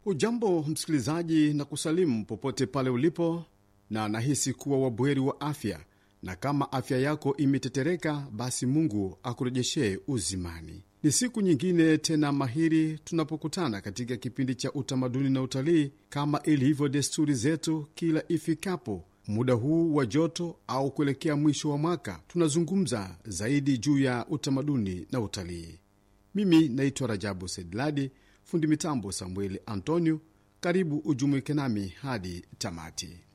Ujambo msikilizaji, na kusalimu popote pale ulipo, na nahisi kuwa wabweri wa afya, na kama afya yako imetetereka, basi Mungu akurejeshee uzimani. Ni siku nyingine tena mahiri tunapokutana katika kipindi cha utamaduni na utalii, kama ilivyo desturi zetu kila ifikapo muda huu wa joto au kuelekea mwisho wa mwaka, tunazungumza zaidi juu ya utamaduni na utalii. Mimi naitwa Rajabu Sedladi, fundi mitambo Samueli Antonio. Karibu ujumuike nami hadi tamati.